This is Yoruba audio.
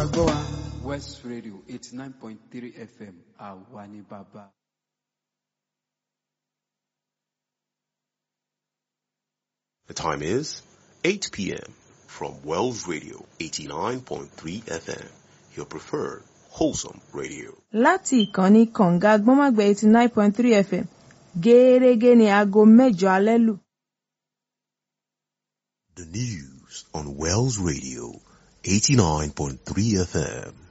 gbọ́ wa. West Radio eighty nine point three FM àwa ni bàbá. The time is 8 p.m. from Wells Radio 89.3 FM, your preferred wholesome radio. láti ìkànnì kànga gbọ́nmágbẹ́ eighty nine point three fm gẹ́ẹ́rẹ́gẹ́ ní aago mẹ́jọ alẹ́ lù. The news on Wells Radio 89.3 FM.